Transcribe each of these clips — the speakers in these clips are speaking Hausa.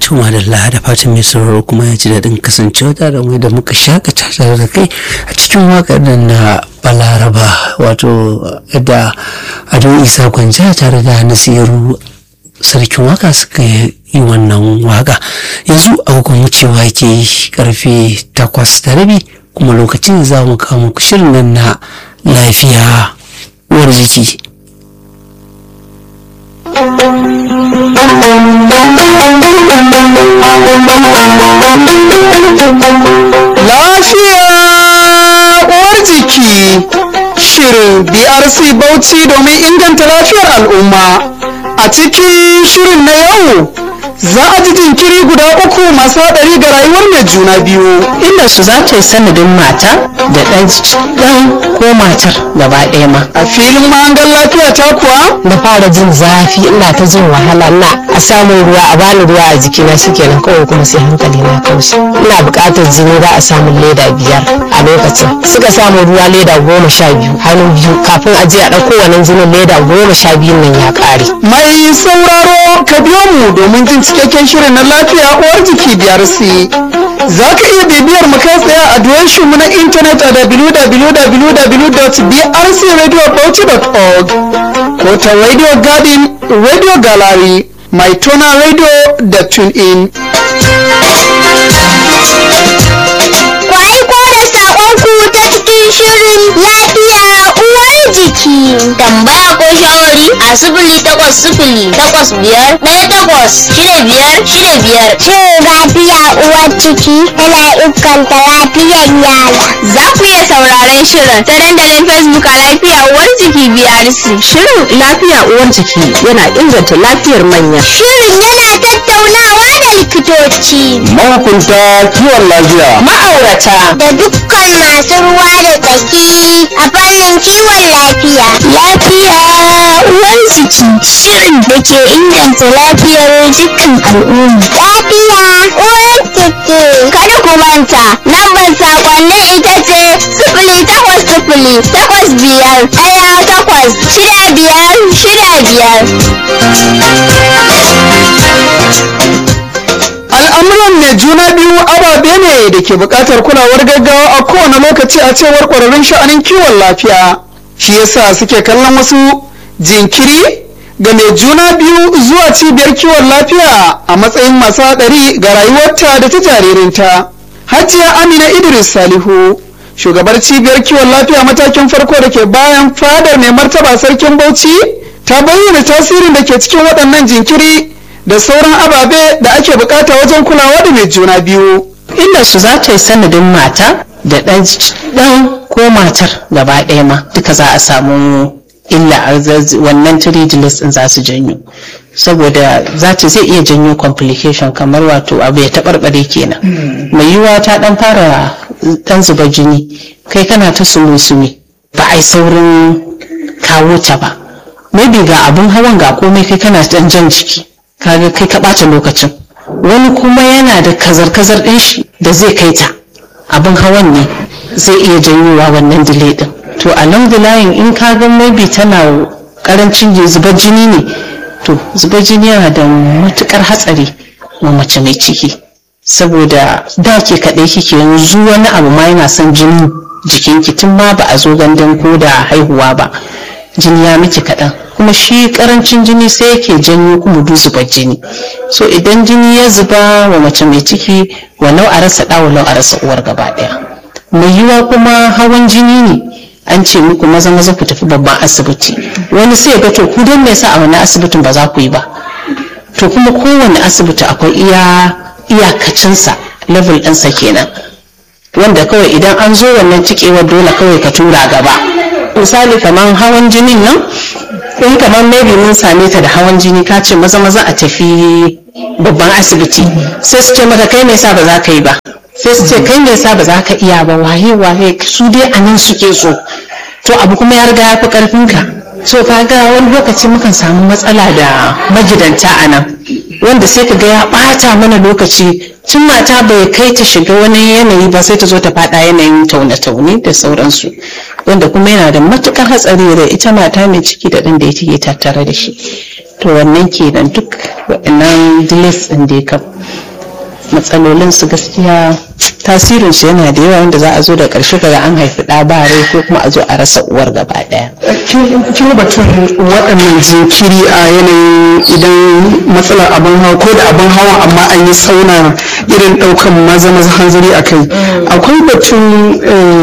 Tuma da da fatan mai sauraro kuma ya ji daɗin kasancewa tare da mu da muka shakata tare da kai a cikin waƙar nan na Balaraba wato da Ado Isa Gwanja tare da Nasiru sarkin waka suka yi wannan waka yanzu agogon wucewa ke karfe takwas da rabi kuma lokacin za mu kawo muku shirin nan na lafiya uwar jiki Lafiya uwar jiki shirin BRC Bauchi domin inganta lafiyar al'umma. A cikin shirin na yau za a ji jinkiri guda uku masu haɗari ga rayuwar mai juna biyu. inda su za ta yi sanadin mata da ɗan ɗan ko matar gaba ɗaya ma A filin mahangar lafiya ta kuwa na fara jin zafi ina ta jin wahala na a samun ruwa a bani ruwa a jikina shikenan kawai kuma sai hankali na kaushi ina buƙatar jini za a samun leda biyar a lokacin suka samu ruwa leda goma sha biyu hannu biyu kafin a je a ɗauko wannan jinin leda goma sha biyun nan ya ƙare mai sauraro ka biyo mu domin jin cikakken shirin na lafiya uwar jiki BRC. Za ka iya bibiyar mu kai tsaye a adireshin mu na intanet a www.brcradiobauchi.org ko ta Radio Garden, Radio Gallery, mai tona radio da TuneIn. Ku aiko da saƙonku ta cikin shirin lafiya uwar jiki. Tambaya ko shawari a sifili takwas sifili takwas biyar ɗaya takwas shida biyar shida biyar. Shin lafiya uwar ciki yana inganta lafiyar yara. Za ku iya sauraron shirin ta dandalin Facebook a lafiya uwar jiki BRC. shirin lafiya uwar jiki yana inganta lafiyar manya Shirin yana tattaunawa da likitoci. Mahukunta kiwon lafiya. ma'aurata da dukkan masu ruwa da tsaki a fannin kiwon lafiya. Lafiya uwar jiki shirin da ke inganta lafiyar dukkan al'umma. Lafiya uwar jiki. Kada ku manta, lambar saƙonnin ita ce sifili takwas sifili takwas biyar ɗaya takwas shida biyar shida biyar. Al'amuran mai juna biyu ababe ne da ke buƙatar kulawar gaggawa a kowane lokaci a cewar ƙwararrun sha'anin kiwon lafiya. Shi yasa suke kallon wasu jinkiri ga mai juna biyu zuwa cibiyar kiwon lafiya a matsayin masu haɗari ga rayuwarta da ta jaririnta. Hajiya Amina Idris Salihu, shugabar cibiyar kiwon lafiya matakin farko da ke bayan fadar mai martaba sarkin Bauchi, ta bayyana tasirin da ke cikin waɗannan jinkiri da sauran ababe da ake bukata wajen kulawa da mai juna biyu. inda su za ta yi sanadin mata da ɗan ɗan ko matar gaba ɗaya ma duka za a samu illa a zaz- wannan tridilis ɗin za su janyo saboda za ta zai iya janyo complication kamar wato abu ya taɓarɓare kenan mai yiwuwa ta ɗan fara ɗan zuba jini kai kana ta sumi-sumi ba a yi saurin kawo ta ba maybe ga abun hawan ga komai kai kana ɗan jan jiki kaga kai ka ɓata lokacin wani kuma yana da kazar-kazar ɗin shi da zai kai ta abin hawan ne zai iya janyowa wannan delay ɗin to along the line in ka ga maybe tana karancin zubar jini ne to zubar jini yana da matukar hatsari wa mace mai ciki saboda da ke kaɗai kike yanzu wani abu ma yana son jini jikinki tun ma ba a zo gandun ko da haihuwa ba jini ya miki kaɗan kuma shi karancin jini sai yake janyo kuma du zubar jini so idan jini ya zuba wa mace mai ciki walau a rasa ɗa walau a rasa uwar gaba ɗaya mai yiwa kuma hawan jini ne an ce muku maza maza ku tafi babban asibiti wani sai ga to ku don me yasa a wani asibitin ba za ku yi ba to kuma kowane asibiti akwai iya iyakacinsa level ɗinsa kenan wanda kawai idan an zo wannan cikewar dole kawai ka tura gaba misali kamar hawan jinin nan in kamar maybe mun same ta da hawan jini ka ce maza maza a tafi babban asibiti sai su ce maka kai me yasa ba za ka yi ba sai su ce kai me yasa ba za ka iya ba waye waye su dai a nan suke so to abu kuma ya riga ya fi karfin ka so kaga wani lokaci mukan samu matsala da magidanta a nan wanda sai ka ga ya bata mana lokaci tun mata bai kai ta shiga wani yanayi ba sai ta zo ta fada yanayin taune-taune da sauransu wanda kuma yana da matukar hatsari da ita mata mai ciki da ɗan da yake tattare da shi to wannan kenan duk waɗannan delays ɗin da kam matsalolin su gaskiya tasirin su yana da yawa wanda za a zo da ƙarshe kaga an haifi ɗa ba rai ko kuma a zo a rasa uwar gaba ɗaya kin batun waɗannan jinkiri a yanayin idan matsalar abin hawa ko da abin hawa amma an yi sauna irin ɗaukan maza maza hanzari a kai akwai batun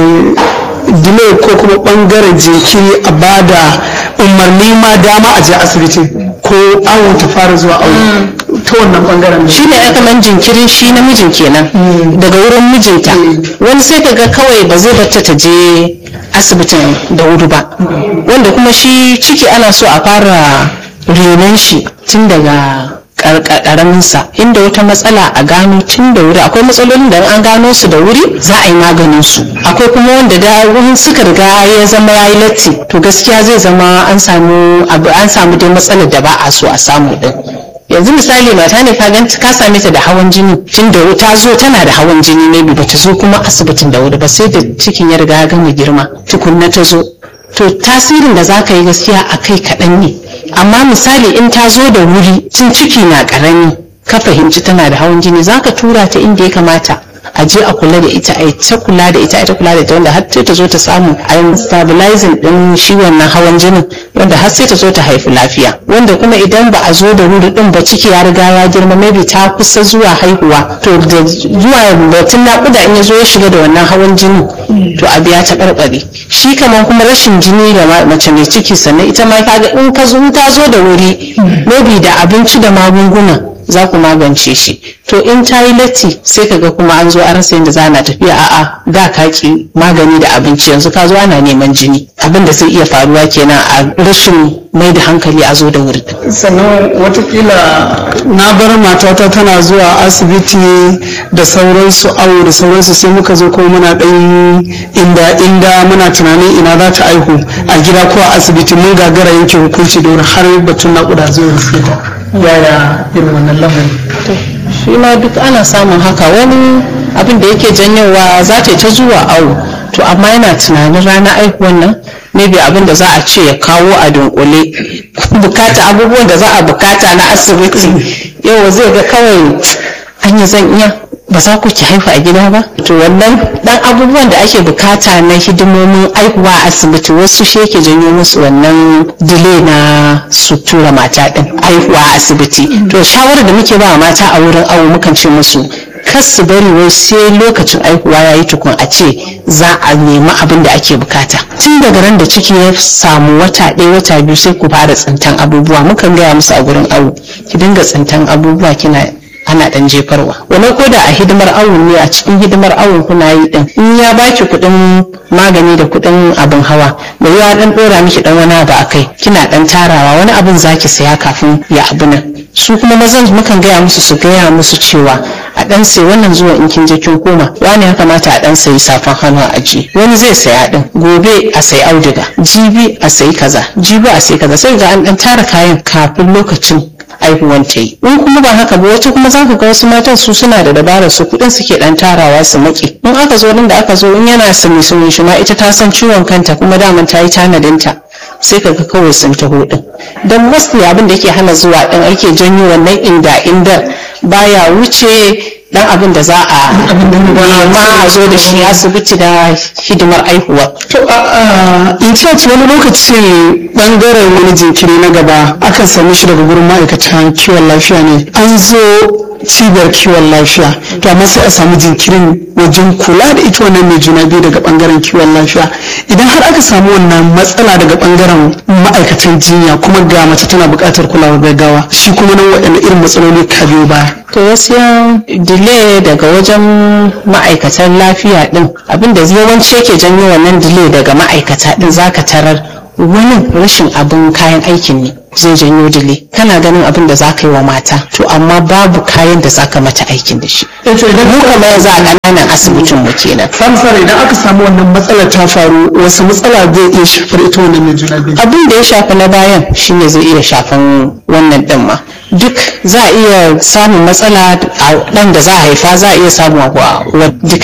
delay ko kuma ɓangaren jinkiri a bada umarni ma dama a je asibiti ko awon ta fara zuwa awo ta wannan ɓangaren shi ne aka man jinkirin shi namijin kenan daga wurin mijinta wani sai ka ga kawai ba zai bata ta je asibitin da wuri ba wanda kuma shi ciki ana so a fara renon shi tun daga karaminsa inda wata matsala a gano tun da wuri akwai matsalolin da an gano su da wuri za a yi maganin su akwai kuma wanda da wani suka riga ya zama ya yi latti to gaskiya zai zama an samu an samu dai matsalar da ba a so a samu din yanzu misali mata ne ka ganta ka same ta da hawan jini tun da ta zo tana da hawan jini ne ba ta zo kuma asibitin da wuri ba sai da cikin ya riga ya gama girma tukunna ta zo to tasirin da za ka yi gaskiya a kai kaɗan ne amma misali in ta zo da wuri tun ciki na ƙarami ka fahimci tana da hawan jini za ka tura ta inda ya kamata a je a kula da ita a ta kula da ita a ta kula da ita wanda har sai ta zo ta samu a yi stabilizing din shi wannan hawan jinin wanda har sai ta zo ta haifi lafiya wanda kuma idan ba a zo da wuri din ba ciki ya riga ya girma maybe ta kusa zuwa haihuwa to da zuwa batun naƙuda in ya zo ya shiga da wannan hawan jinin to abu ya taɓarɓare shi kamar kuma rashin jini da mace mai ciki sannan ita ma kaga in ka zo ta zo da wuri maybe da abinci da magunguna za ku magance shi to in ta yi latti sai ka ga kuma an zo an rasa yadda za na tafiya a'a da ka ki magani da abinci yanzu ka zo ana neman jini abin da zai iya faruwa kenan a rashin mai da hankali a zo da wuri sannan watakila na bar matata tana zuwa asibiti da sauransu awo da sauransu sai muka zo kuma muna ɗan inda inda muna tunanin ina za ta aihu a gida ko a asibiti mun gagara yanke hukunci da wuri har batun naƙuda zai rufe ta yaya irin wannan lamarin shi ma duk ana samun haka wani abin da yake janyowa za ta ta zuwa awo to amma yana tunanin rana aihuwan nan maybe abin da za a ce ya kawo a dunkule bukata abubuwan da za a bukata na asibiti yau zai ga kawai an yi zan iya ba za ku ki haihu a gida ba to wannan dan abubuwan da ake bukata na hidimomin aihuwa a asibiti wasu shi yake janyo musu wannan delay na su tura mata din aihuwa a asibiti to shawarar da muke ba mata a wurin awo mukan ce musu kar su bari wai sai lokacin aihuwa ya yi tukun a ce za a nemi abin da ake bukata tun daga ran da ciki ya samu wata ɗaya wata biyu sai ku fara tsintan abubuwa mukan gaya musu a gurin awo ki dinga tsintan abubuwa kina ana dan jefarwa wani ko da a hidimar awon ne a cikin hidimar awon kuna yi din in ya baki kuɗin magani da kuɗin abin hawa da ya dan dora miki dan wani abu akai kina dan tarawa wani abin zaki saya kafin ya abu nan su kuma mazan mukan gaya musu su gaya musu cewa a dan sai wannan zuwa in kin je kin koma wani ya kamata a dan sayi safan hannu a aji wani zai saya din gobe a sayi auduga jibi a sayi kaza jibi a sayi kaza sai ga an dan tara kayan kafin lokacin aihuwan ta yi in kuma ba haka ba wata kuma za ka ga wasu matan su suna da dabarar su kuɗin suke dan tarawa su maki in aka zo nan da aka zo in yana sumi sumi shi ma ita ta san ciwon kanta kuma daman ta yi tanadinta sai ka ga kawai sun taho din don mostly abin da yake hana zuwa din ake janyo wannan inda inda baya wuce dan abin da za a nema a zo da shi asibiti da hidimar aihuwa to in church wani lokaci bangaren wani jinkiri na gaba akan same shi daga gurin ma'aikatan kiwon lafiya ne an zo cibiyar kiwon lafiya to amma sai a samu jinkirin wajen kula da ita wannan mai juna biyu daga bangaren kiwon lafiya idan har aka samu wannan matsala daga bangaren ma'aikatan jinya kuma ga mace tana buƙatar kulawar gaggawa shi kuma nan waɗanne irin matsaloli ka biyo baya to gaskiya delay daga wajen ma'aikatan lafiya din abinda yawanci yake janyo wannan delay daga ma'aikata din zaka tarar wani rashin abin kayan aikin ne zai janyo delay kana ganin abin da zaka yi wa mata to amma babu kayan da zaka mata aikin da shi mu kamar yanzu a ƙananan asibitin mu kenan samsar idan aka samu wannan matsalar ta faru wasu matsala zai iya shafar ita wannan mai juna biyu abin da ya shafi na bayan shine zai iya shafan wannan din ma duk za a iya samun matsala a ɗan da za a haifa za a iya samun wa duka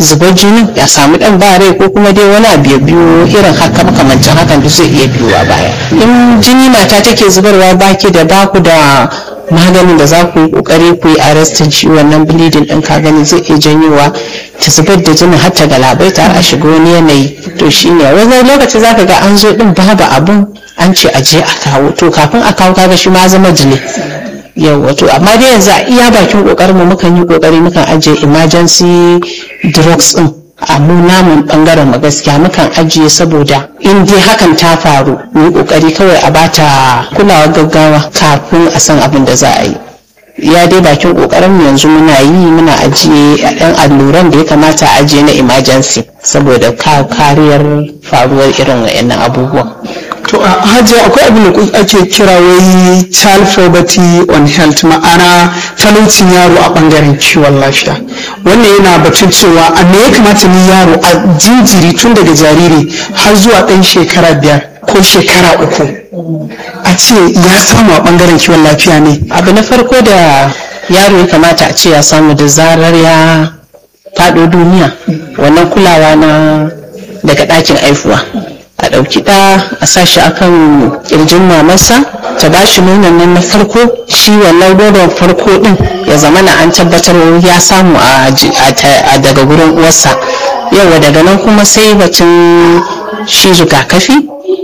zubar jini ya samu dan ba rai ko kuma dai wani abu ya biyo irin haka makamancin hakan duk zai iya biyowa baya in jini mata take zubarwa baki da baku da maganin da za ku yi kokari ku yi arrestin shi wannan bleeding din ka gani zai iya janyowa ta zubar da jinin har ta galabaita har a shiga wani yanayi to shine wani lokaci zaka ga an zo din babu abun an ce a je a kawo to kafin a kawo kaga shi ma zama jini yau wato amma dai yanzu a iya bakin kokarin mu mukan yi kokari mukan ajiye emergency drugs din a mu namun bangaren mu gaskiya mukan ajiye saboda in dai hakan ta faru mu yi kokari kawai a bata kulawar gaggawa kafin a san abin da za a yi ya dai bakin kokarin mu yanzu muna yi muna ajiye ɗan alluran da ya kamata a ajiye na emergency saboda kariyar faruwar irin wayannan abubuwan to a hajiya akwai abin da ake kira wai child poverty on health ma'ana talaucin yaro a bangaren kiwon lafiya wannan yana batun cewa a me ya kamata ni yaro a jinjiri tun daga jariri har zuwa ɗan shekara biyar ko shekara uku a ce ya samu a bangaren kiwon lafiya ne abu na farko da yaro ya kamata a ce ya samu da zarar ya faɗo duniya wannan kulawa na daga ɗakin aifuwa a ɗauki ɗa a sa shi akan ƙirjin mamarsa ta ba shi nonon nan na farko shi wannan nonon farko ɗin ya zama na an tabbatar ya samu a daga gurin uwarsa yawa daga nan kuma sai batun shi rigakafi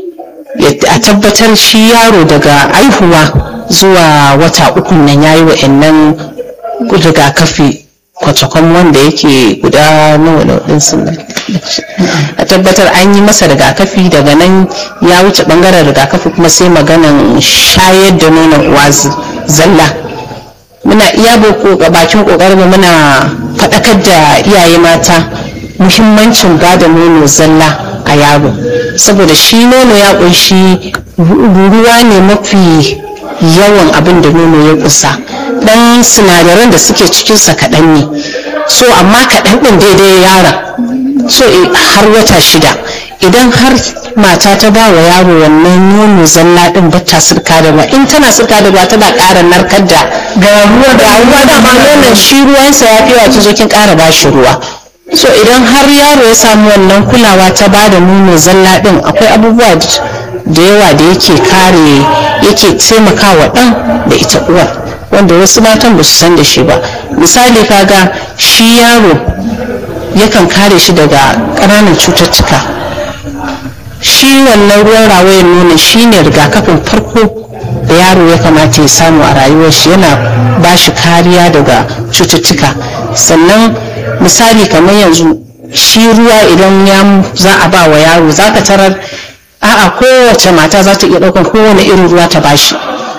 a tabbatar shi yaro daga aihuwa zuwa wata uku nan ya yi wa'annan rigakafi kwatakwan wanda yake guda nawa da waɗansu a tabbatar an yi masa rigakafi daga nan ya wuce ɓangaren rigakafi kuma sai maganan shayar da nonon uwa zalla muna iya bakin ƙoƙarin muna faɗakar da iyaye mata muhimmancin ba da nono zalla a yaro saboda shi nono ya ƙunshi ruwa ne mafi yawan abin da nono ya kusa dan sinadaran da suke cikinsa kaɗan ne so amma kaɗan ɗin daidai yaron so har wata shida idan har mata ta ba wa yaro wannan nono zalla ɗin ba ta sirka da ruwa in tana sirka da ruwa tana ƙara narkar da ga ruwa da ruwa da ma nonon shi ruwansa ya fi yawa zo kin ƙara ba shi ruwa so idan har yaro ya samu wannan kulawa ta ba da nono zalla ɗin akwai abubuwa da yawa da yake kare yake taimakawa ɗan da ita uwar wanda wasu matan ba su san da shi ba misali kaga shi yaro yakan kare shi daga ƙananan cututtuka shi wannan ruwan rawayan nono shi ne rigakafin farko da yaro ya kamata ya samu a rayuwar shi yana ba shi kariya daga cututtuka sannan misali kamar yanzu shi ruwa idan ya za a ba wa yaro za ka tarar a'a kowace mata za ta iya ɗaukar kowane irin ruwa ta bashi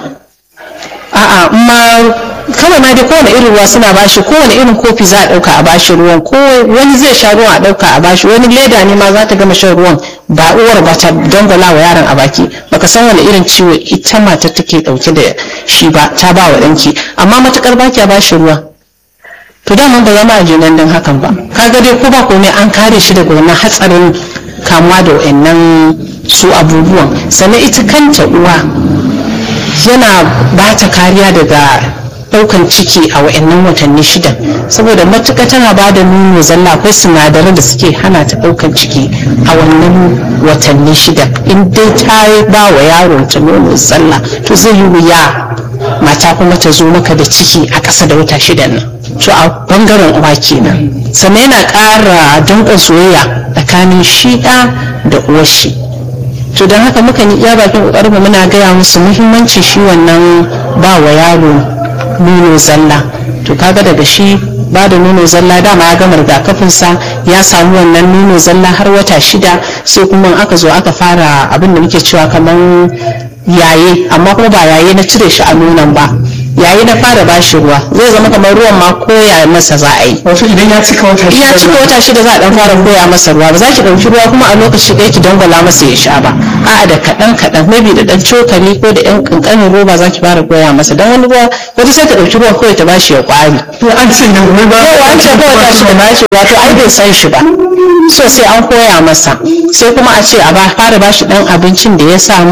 a'a ma kawai ma dai kowane irin ruwa suna bashi kowane irin kofi za a ɗauka a bashi ruwan ko wani zai sha ruwan a ɗauka a bashi wani leda ne ma za ta gama shan ruwan ba uwar ba ta dangwala wa yaron a baki baka san wani irin ciwo ita matar take ɗauke da shi ba ta ba wa ɗanki amma matukar baki a bashi ruwa to daman ba zama a jinan don hakan ba kaga dai ko ba komai an kare shi daga wannan hatsarin kamuwa da wayannan su abubuwan sannan ita kanta uwa yana ba ta kariya daga daukan ciki a wayannan watanni shidan saboda matuƙa tana ba da nono zalla akwai sinadaran da suke hana ta daukan ciki a wannan watanni shidan in dai ta ba wa yaron ta nono zalla to zai yi wuya mata kuma ta zo maka da ciki a ƙasa da wata shidan nan to a bangaren uwa kenan sannan yana ƙara danƙon soyayya tsakanin shiɗa da uwar shi to don haka muka yi iya bakin ƙoƙarin mu muna gaya musu muhimmancin shi wannan ba wa yaro nono zalla to kaga daga shi ba da nono zalla dama ya gama rigakafinsa ya samu wannan nono zalla har wata shida sai kuma aka zo aka fara abin da muke cewa kamar yaye amma kuma ba yaye na cire shi a nonon ba yayi na fara bashi ruwa zai zama kamar ruwan ma koya masa za a yi wato idan ya cika wata ya cika wata shida za a dan fara koya masa ruwa ba za ki dauki ruwa kuma a lokaci ɗaya ki dangwala masa ya sha ba a'a da kaɗan kaɗan maybe da ɗan cokali ko da ɗan ƙanƙanin roba za ki fara koya masa dan wani ruwa wata sai ta ɗauki ruwan kawai ta bashi ya ƙwari to an ce da ruwa ba yawa an ce kawai tashi da bashi wato ai bai san shi ba so sai an koya masa sai kuma a ce a ba fara bashi ɗan abincin da ya samu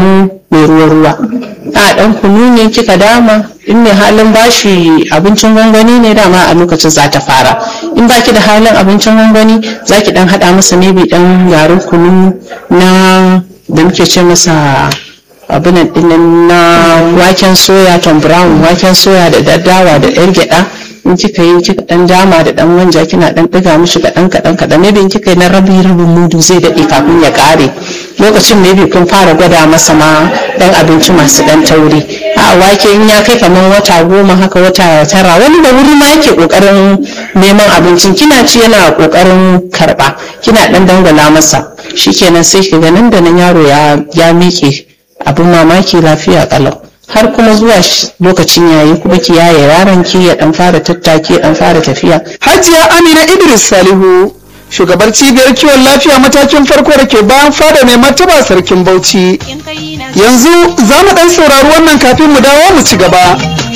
mai ruwa-ruwa a ɗan kunu ne kika dama in mai halin bashi abincin gwangwani ne dama a lokacin za ta fara in baki da halin abincin gwangwani za ki ɗan haɗa masa maybe ɗan garin kunu na da muke ce masa abinan ɗin na waken soya tom brown waken soya da daddawa da ɗan gyaɗa in kika yi kika dan dama da dan manja kina dan diga mishi kadan kadan kadan maybe in kika yi na rabi rabin mudu zai dade kafin ya kare lokacin maybe kun fara gwada masa ma dan abinci masu dan tauri a wake in ya kai kamar wata goma haka wata tara wani da wuri ma yake kokarin neman abincin kina ci yana kokarin karba kina dan dangwala masa shikenan sai kiga nan da nan yaro ya ya miƙe abin mamaki lafiya kalau har kuma zuwa lokacin yayi kuma ki yaye yaron ki ya dan fara tattaki ya dan fara tafiya hajiya amina idris salihu shugabar cibiyar kiwon lafiya matakin farko da ke bayan fada mai martaba sarkin bauchi yanzu za mu dan saurari wannan kafin mu dawo mu ci gaba